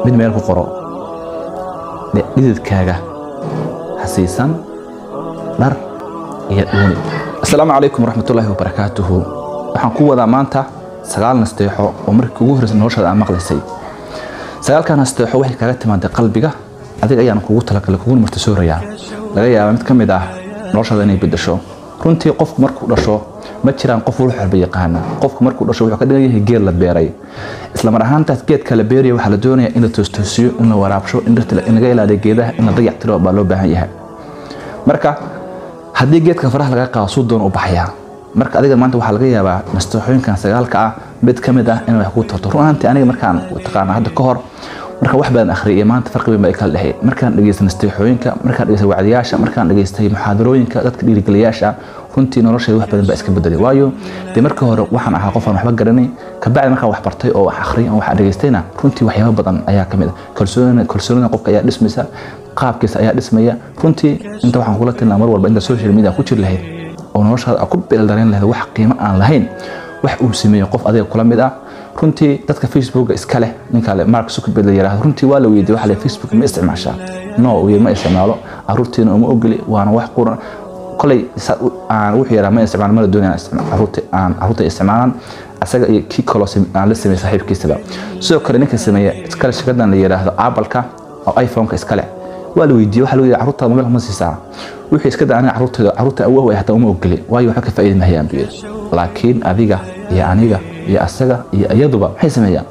mid meel ku qoro dhididkaaga hasiisan dhar iyo dhuuni asalaamu calaykum waraxmatullaahi wabarakaatuhu waxaan ku wadaa maanta sagaal nasteexo oo markii ugu horreysay noloshaada aan maqlaysay sagaalkan nasteexo waxay kaaga timaaday qalbiga adiga ayaan kugu talagalay kuguna martisoorayaa laga yaabaa mid ka mid ah noloshaada inay bedesho runtii qofku markuu dhasho ma jiraan qof wax walba yaqaana qofku markuu dhasho wuxuu ka dhigan yahay geed la beeray isla mar ahaantaas geedka la beeraya waxaa la doonaya in la toostoosiyo in la waraabsho in dhirta in laga ilaaliyo geedaha in la dayactiro baa loo baahan yahay marka haddii geedka faraha laga qaado suu doon u baxayaa marka adiga maanta waxaa laga yaabaa nasteexooyinkan sagaalka ah mid ka mid ah in wax ku tarto run ahaantii aniga markaan taqaana hadda ka hor marka wax badan akhriyay iyo maanta farqi weyn baa kala dhexeey markaan dhageystay nasteexooyinka markaan dhageystay wacdiyaasha markaan dhageystay muxaadarooyinka dadka dhiirigeliyaasha runtii noloshayda wax badan baa iska bedelay waayo dee marka hore waxaan ahaa qof aan waxba garanay kabacdi markaan wax bartay oo wax akhriyay oo wax dhageystayna runtii waxyaabo badan ayaa ka mid ah kalsoonida kalsoonida qofka ayaa dhismaysa qaabkiisa ayaa dhismaya runtii inta waxaan kula tilmaa mar walba inta social media ku jiri lahayd oo noloshaada ku beeldarayn lahayd wax qiimo aan lahayn wax uu sameeyo qof adiga kula mid ah runtii dadka facebooka iska leh ninka le mark zuckerberg la yiraahdo runtii waa la weydiiyey waxa le facebook ma isticmaashaa no uu ma isticmaalo caruurtiina uma ogoli waana wax quran kolay aan wuxuu yaraa ma isticmaalo mana doonayaan caruurta aan caruurta isticmaalaan asaga iyo kii kaloo aan la sameeyay saaxiibkiisaba sidoo kale ninka sameeya iskale shirkadan la yiraahdo apple-ka oo iphone-ka iskale waa la weydiiyey waxa la yidhi carruurtaada mobil ma siisaa wixii iska daa aniga carruurtayda carruurta awoow ay hataa uma ogoli waayo waxba ka faa'iidi mahayaan buu yidhi laakiin adiga iyo aniga iyo asaga iyo iyaduba maxay sameeyaan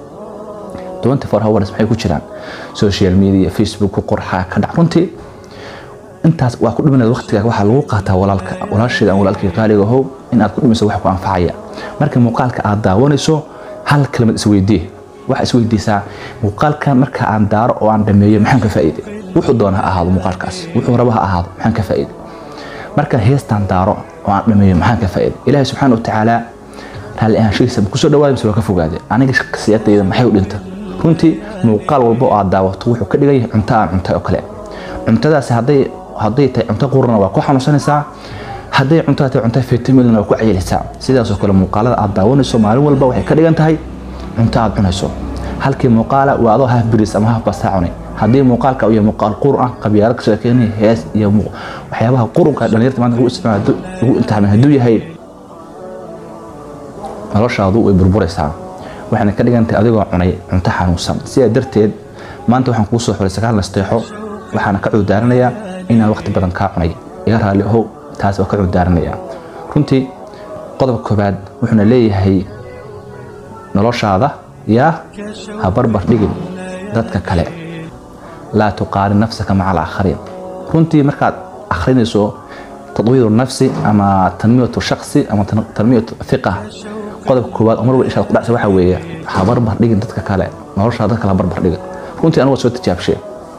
24 hours maxay ku jiraan social media facebook ku qorxa ka dhac runtii intaas waa ku dhimanaya waqtiga waxaa lagu qaataa walaalka walaasheeda walaalkii qaaliga ahow in aad ku dhimayso wax ku anfacaya marka muuqaalka aad daawanayso hal kelmad isweydii waxa isweydiisaa muuqaalkan marka aan daaro oo aan dhameeyo maxaan ka faa'iiday wuxuu doona ha ahaado muuqaalkaas wuxuu raba ha ahaado maxaan ka faa'iiday marka heestaan daaro oo aan dhameeyo maxaan ka faa'iiday ilaahay subxaana watacaala raalli ahaanshihiisa kusoo dhawaada mise waa ka fogaaday aniga shakhsiyadayda maxay u dhinta runtii muuqaal walba oo aad daawato wuxuu ka dhigan yahay cunto aan cuntay oo kale cuntadaasi hadday hadday tahay cunto qurana waa ku xanuunsanaysaa hadday cuntada tahay cunto fitaminna waa ku cayilisaa sidaasoo kale muuqaalada aad daawanayso maalin walba waxay ka dhigan tahay cunto aad cunayso halkii muuqaala waa adoo haf biris ama haf bastaa cunay haddii muuqaalka iyo muuqaal qur ah qabyaalo ka sheekeynaya hees iyo waxyaabaha qurunka dhalinyarta maanta lagu isticmaala lagu imtixaamay hadduu yahay noloshaadu way burburaysaa waxayna ka dhigan tahay adigoo cunay cunto xanuunsan sidaa darteed maanta waxaan kuu soo xiray sagaal nasteexo waxaana ka cuudaaranayaa inaan waqti badan kaa cunay iga raalli ahow taas waa ka cuudaaranayaa runtii qodobka koobaad wuxuuna leeyahay noloshaada yaa ha barbar dhigin dadka kale laa tuqaarin nafsaka maca alaakhariin runtii markaad akhrinayso tadwiiru nafsi ama tanmiyatu shaksi ama tanmiyatu fiqa qodobka koowaad oo mar walba ishaad ku dhacsa waxaa weeye ha barbar dhigin dadka kale noloshaada dadka la barbar dhigin runtii anigu waa soo tijaabshe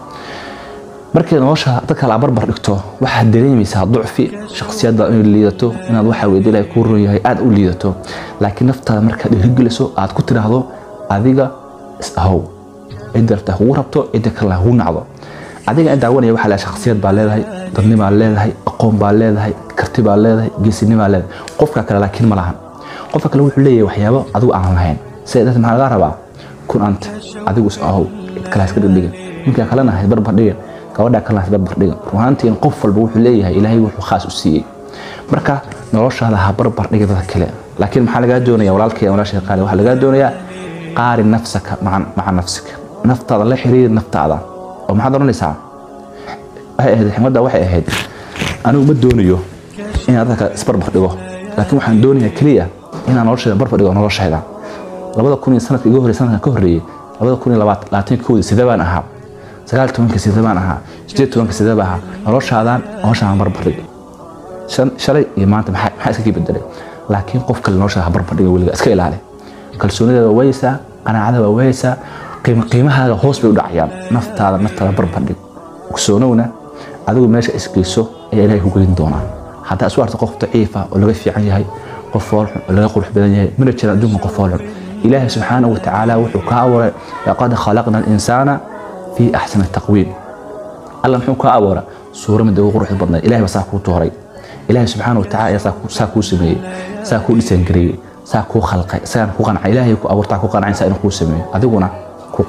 markii nolosha dadka la barbar dhigto waxaad dareemaysaa ducfi shakhsiyadda inay liidato inaad waxaa weydi ilahay kuu run yahay aad u liidato laakiin naftaada markaad dhiirigeliso aad ku tiraahdo adiga is ahow cidda rabta kugu rabto cidda kale kugu nacdo adiga in daawanaya waxaa leedahay shakhsiyad baa leedahay dadni baa leedahay aqoon baa leedahay karti baa leedahay geesini baa leedahay qofka kale laakiin ma lahan qofka kale wuxuu leeyahay waxyaabo adigu aan lahayn sida darteed maxaa laga rabaa kun anta adigu is ahow cid kale iska dhigdhigin ninka kalena hays barbar dhigin gabadha kalena hays barbar dhigin runaantiin qof walba wuxuu leeyahay ilaahay wuxuu khaas u siiyey marka noloshaada ha barbar dhigin dadka kale laakiin maxaa lagaa doonaya walaalkay walaashay qaali waxaa lagaa doonayaa qaari nafsaka maca nafsika naftaada la xiriir naftaada oo maxaad oranaysaa waxay ahayd xigmadda waxay ahayd anigu ma doonayo inaan dadka isbarbar dhigo laakiin waxaan doonayaa keliya inaan noloshayda barbar dhigo noloshayda labada kun iyo sanadka iga horreeyay sanadkan ka horreeyey labada kun iyo labaatan koodii sidee baan ahaa sagaal tobanka sidee baan ahaa sideed tobanka sidee baan ahaa noloshaadan noloshaan barbar dhig shalay iyo maanta maxaa iska kii bedelay laakiin qof kale noloshaada ha barbar dhiga weliga iska ilaali kalsoonideeda waa wayeysaa qanaacada waa wayeysaa qiimahaaga hoos bay u dhacayaan naftaada naftaada barbardhig ogsoonowna adigu meesha isgeyso ayaa ilaahay ku gelin doonaa haddaa isu arto qof daciifa oo laga fiican yahay qof foolxun oo laga qurux badan yahay mana jiraan adduunka qof foolxun ilaahay subxaana wa tacaala wuxuu kaa abuuray laqad khalaqna alinsaana fii axsani taqwiim alla muxuu kaa abuuray suura mid ugu quruxda badnayd ilahay baa saa kuu tooray ilaahay subxaana wa tacaala ayaa saa kuu sameeyey saa kuu dhisangareeyey saa kuu khalqay isagaan ku qancay ilaahay ku abuurtaa ku qancaysaa inuu kuu sameeyo adiguna ku qanac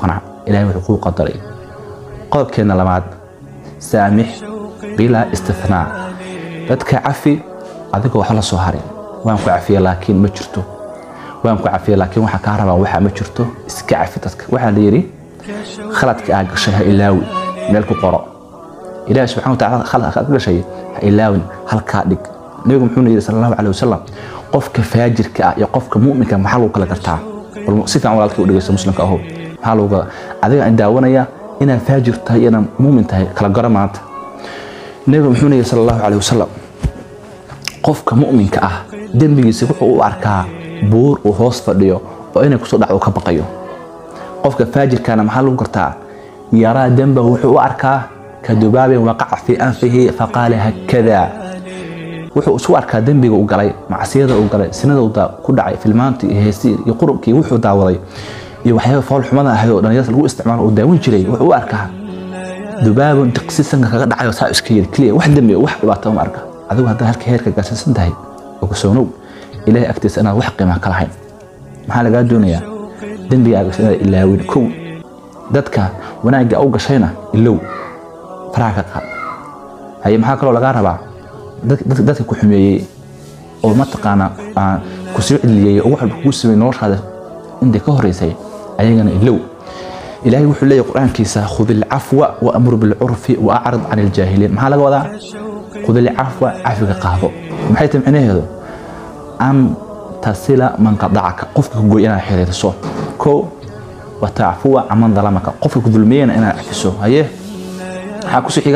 ilahay wuxuu kuu qadaray qodobkeena labaad saamix bilaa istithnaa dadka cafi adigoo wax la soo harin waan ku cafiya laakiin ma jirto waan ku cafiya laakiin waxaa kaa rabaa waxaa ma jirto iska cafi dadka waxaa la yidhi khaladka aa gashay ha ilaawi meel ku qoro ilaahi subxana wataala khaladka aad gashay ha ilaawin halkaa dhig nabigu muxuuna yidhi sala allahu caleyh wasalam qofka faajirka ah iyo qofka mu'minka maxaa lagu kala gartaa bal si fiican walaalkii u dhegeysto muslimka aho maxaa lagu adiga daawanaya inaad faajir tahay iyo inaad muumin tahay kala garo maanta nabigu muxuuna yidhi sala allahu caleyh wasalam qofka mu'minka ah dembigiisa wuxuu u arkaa buur uu hoos fadhiyo oo inay kusoo dhacdo ka baqayo qofka faajirkana maxaa lagu gartaa yaraa dembahu wuxuu u arkaa ka dubaabin waqaca fii anfihi faqaala hakada wuxuu isu arkaa dembiga u galay macsiyada uu galay sinada uu ku dhacay filmaantii iyo heestii iyo qurubkii wuxuu daawaday iyo waxyaaba fool xumada ahayd oo dhalinyarta lagu isticmaalo uu daawin jiray wuxuu u arkaa dubaabun diqsi sanka kaga dhacayo saa iska yiri keliya wax dembi wax dhibaato uma arka adigu haddaa halka heerka gaarsiisan tahay ogsoonow ilaahay agtiisa inaad wax qiimaa ka lahayn maxaa lagaa doonayaa dembiga aa gashay inaad ilaawin kow dadka wanaagga u gashayna ilow faraha ka qaad haye maxaa kaloo lagaa rabaa dadka ku xumeeyey oo mataqaana ku soo celiyey oo wax walba kugu samey noloshaada intay ka horeysay ayagana ilow ilaahay wuxuu leeyahy qur-aankiisa khud ilcafwa wa amur bilcurfi wa acrid can iljaahiliin maxaa laga wadaa khud ilcafwa cafiga qaado maxay tahay micnaheedu an tasila man qadacaka qofka ku gooy inaad xiriirso ko wa tacfuwa caman dalamaka qofka ku dulmiyeyna inaad cafiso haye maxaa ku xiga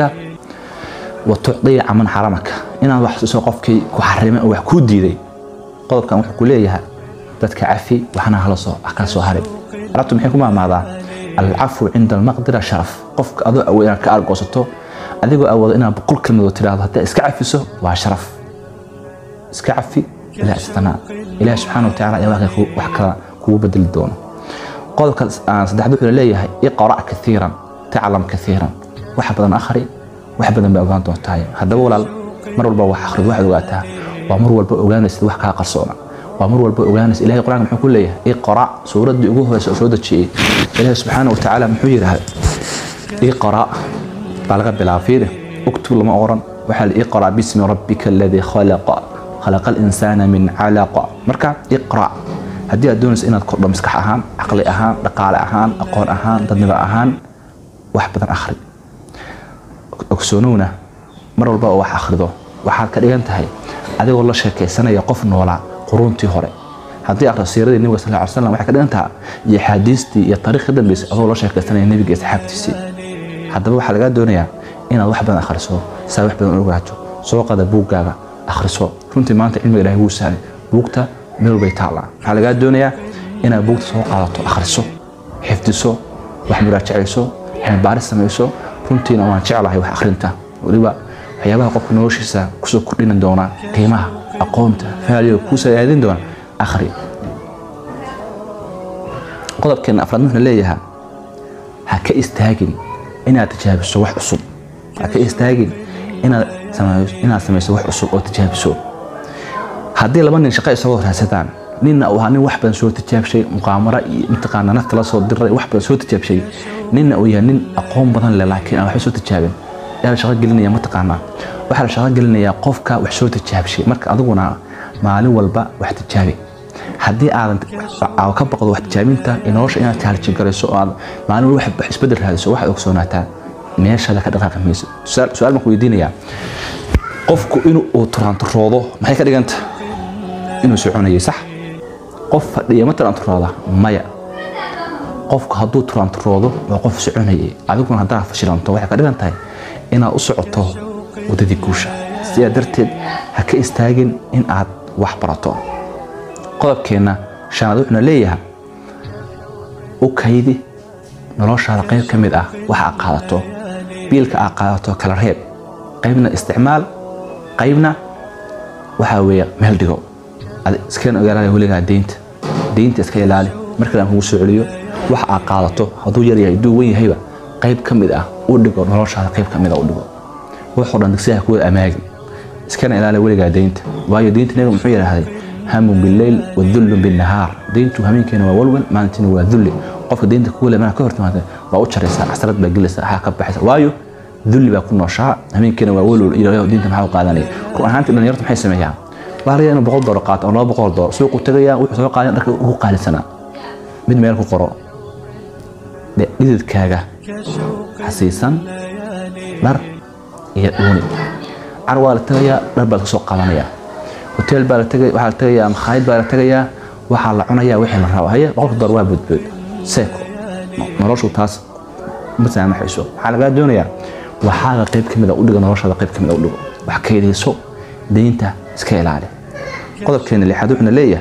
wa tucdiya caman xaramaka inaad wax siiso qofkii ku xarimay oo wax kuu diiday qodobkan wuxuu ku leeyahay dadka cafi waxna hala soo kala soo harin arabtu maxay ku maamaadaa alcafu cinda almaqdira sharaf qofka adoo awood inaad ka argoosato adigoo awoodo inaad boqol kelmadood tidhaahdo haddaa iska cafiso waa sharaf iska cafi ilaa istanaa ilaahi subxaana watacaala ayaa wax kala kugu bedeli doono qodobka saddexaad wuxuu leeyahay iqra' kaiiran taclam kaiiran wax badan akhri wax badan baa ogaan doontahay haddaba walaal mar walba wax akhrid waxaad ogaataa waa mar walba ogaanaysid wax kaa qarsoona waa mar walba ogaanaysa ilahay qur-aanka muxuu ku leeyahay iqra' suuraddii ugu horeysa oo soo dejiyey ilaahi subxaana watacaala muxuu yidhaahda iqra' baa laga bilaaba fiiri uktub lama oran waxaa la iqra' bismi rabbika aladii khalaqa khalaqa alinsaana min calaqa marka iqra' haddii aad doonaysa inaad kordho maskax ahaan caqli ahaan dhaqaale ahaan aqoon ahaan dadnimo ahaan wax badan akhri ogsoonowna mar walba oo wax akhrido waxaad ka dhigan tahay adigoo la sheekaysanaya qof noolaa quruuntii hore haddii akhrido siiradii nebiga sal ly slam waxay ka dhigan taha iyo axaadiistii iyo taariikh ka dambeysay adoo la sheekaysanaya nebiga iyo saxaabtiisii haddaba waxaa lagaa doonayaa inaad wax badan akhriso saa wax badan ogaato soo qada buuggaaga akhriso runtii maanta cilmiga ilahay wuu sahlay buugta meel walbay taallaa waxaa lagaa doonayaa inaad buugta soo qaadato akhriso xifdiso wax muraajacayso cilmibaaris samayso runtiina waan jeclahay wax akhrinta weliba waxyaabaha qofka noloshiisa kusoo kordhini doona qiimaha aqoonta faaliga kuu saaadin doona akhri qodobkeena afraad wuxuu leeyahay ha ka istaagin inaad tijaabiso wax cusub ha ka istaagin inaad samayso wax cusub oo tijaabiso haddii laba nin shaqo isagoo raadsadaan ninna uu ahaa nin wax badan soo tijaabshay muqaamaro iyo mataqaana nafta la soo diray wax badan soo tijaabshay ninna uu yahay nin aqoon badan leh laakiin aan waxba soo tijaabin yaa la shaqo gelinaya mataqaanaa waxaa la shaqo gelinayaa qofka wax soo tijaabshay marka adiguna maalin walba wax tijaabi haddii aadan ka baqdo wax tijaabinta iyo nolosha inaad kaalji garayso oo aad maalin walba wax isbedel raadiso waxaad ogsoonaataa meeshaada ka dhaqaaqi mayso su-aal baan ku weydiinayaa qofku inuu turaanturoodo maxay ka dhiganta inuu soconayay sax qof fadhiya ma turaanturooda maya qofku hadduu turaanturoodo waa qof soconayay adiguna haddaa fashilanto waxay ka dhigan tahay inaad u socoto waddadii guusha sidaa darteed ha ka istaagin in aad wax barato qodobkeenna shanaad wuxuuna leeyahay u kaydi noloshaada qayb ka mid ah waxa aad qaadato biilka aad qaadato kala reeb qaybna isticmaal qaybna waxaa weeye meel dhigo iskana ogaalaaya weligaa deynta deynta iska ilaali markale aan kugu soo celiyo waxa aad qaadato hadduu yar yahay hadduu wen yahayba qayb ka mid ah u dhigo noloshaada qayb ka mid ah u dhigo wuxuu dhan digsiha kuwada amaagin iskana ilaali weligaa deynta waayo deynta nabiga muxuu yidhaahday hamun bileyl wadullu binnahaar deyntu hameenkeena waa walwal maalintiina waa dulli qofka diinta kugu leeyahay ka hortimaada waa u jaraysaa casrad baa gelaysaa waxaa ka baxaysa waayo dulli baa ku nooshaa habeenkiina waa welwel iyo diinta maxaa u qaadanaya run ahaantii dhalinyartu maxay sameeyaan waa laga inuu boqol doollar qaato ama laba boqol doollar suuqu tagayaa wuxuu soo qaadan dharka ugu qaalisanaa mid meel ku qoro dhididkaaga xasiisan dhar iyo dhuuni car waa la tagayaa dhar baa kasoo qaadanayaa hoteel baa la tagay waxaa la tagayaa makhaayad baa la tagayaa waxaa la cunayaa wixii la rabo haye boqolka doollar waa boodbood seeko noloshu taas ma saamaxayso waxaa lagaa doonayaa waxaaga qayb ka mid a u dhigo noloshaada qayb ka mid a u dhigo wax kaydayso deynta iska ilaali qodobkeena lixaad wuxuuna leeyahay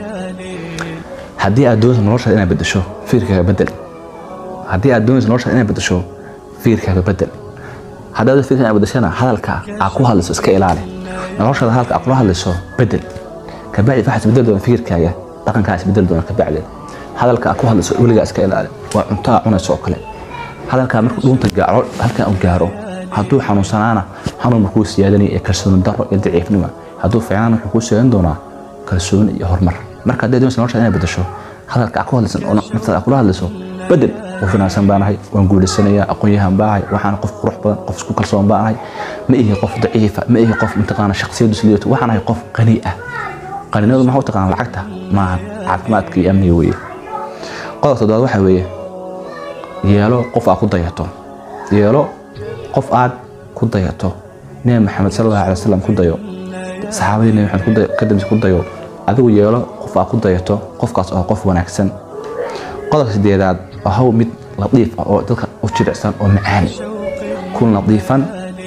haddii aad doonayso noloshaada inaad bedesho fikirkaaga bedel haddii aad doonayso noloshaada inaad bedesho fikirkaaga bedel haddaad fikirka inaad bedeshana hadalka aad ku hadlayso iska ilaali noloshaada hadalka aad kula hadlayso bedel kabacdi waxaa isbedel doona fikirkaaga dhaqankaa isbedel doona kabacdi hadalka aad ku hadlayso weligaa iska ilaali waa cunto aad cunayso oo kale hadalkaa markuu dhuunta gaaro halkan uu gaaro hadduu xanuunsanaana xanuun markuu siyaadanaya ee kalsooni darro iyo daciifnima hadduu fiicnaana wuxuu kuu siyaadan doonaa kalsooni iyo horumar marka hadday doonaysa noloshaada inaad bedesho hadalka aad ku hadlaysan oo naftaada aad kula hadlayso bedel qof wanaagsan baanahay waan guulaysanayaa aqoon-yahan baanahay waxaan qof qurux badan qof isku kalsoon baanahay ma ihi qof daciifa ma ihi qof mataqaana shakhsiyadu siliyato waxaan ahay qof qani ah qaninimadu maxaa u taqaana lacagta maaha caafimaadka iyo amniga weeye qodobka toddobaad waxaa weeye yeelo qof aad ku dayato yeelo qof aad ku dayato nebi maxamed sal allahu alay wasalam ku dayo saxaabadii nebi maxamed kadambis ku dayo adigu yeelo qof aad ku dayato qofkaas oo qof wanaagsan qodobka sideedaad waa haw mid latiif ah oo dadka u jilicsan oo macaan kun latiifan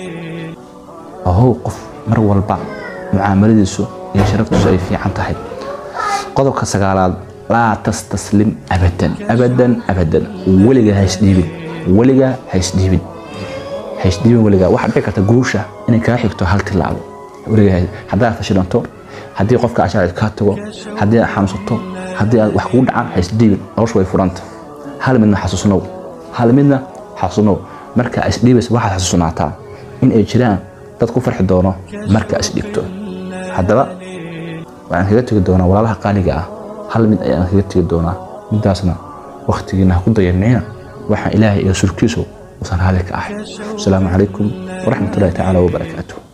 waa haw qof mar walba mucaamaladiisu iyo sharaftiisu ay fiican tahay qodobka sagaalaad laa tastaslim abadan abadan abadan weligaa ha isdhiibin weligaa ha isdhiibin ha isdhiibin weligaa waxaa dhici karta guusha inay kaa xigto hal tilaabo weligaa haddaad fashilanto haddii qofka ashaacid kaa tago haddii aad xanuunsato haddii aad wax kugu dhacaan ha isdhiibin noloshu way furanta hal midna xasuusnow hal midna xasuusnow marka isdhiibaysa waxaad xasuusnaataa in ay jiraan dad ku farxi doono marka isdhigto haddaba waxaan kaga tegi doonaa walaalaha qaaliga ah hal mid ayaan kaga tegi doonaa midaasna wakhtigiina ha ku dayanina waxaan ilaahay iyo surkiisu usan raali ka ahay asalaamu calaykum waraxmatullahi tacaala wabarakaatuh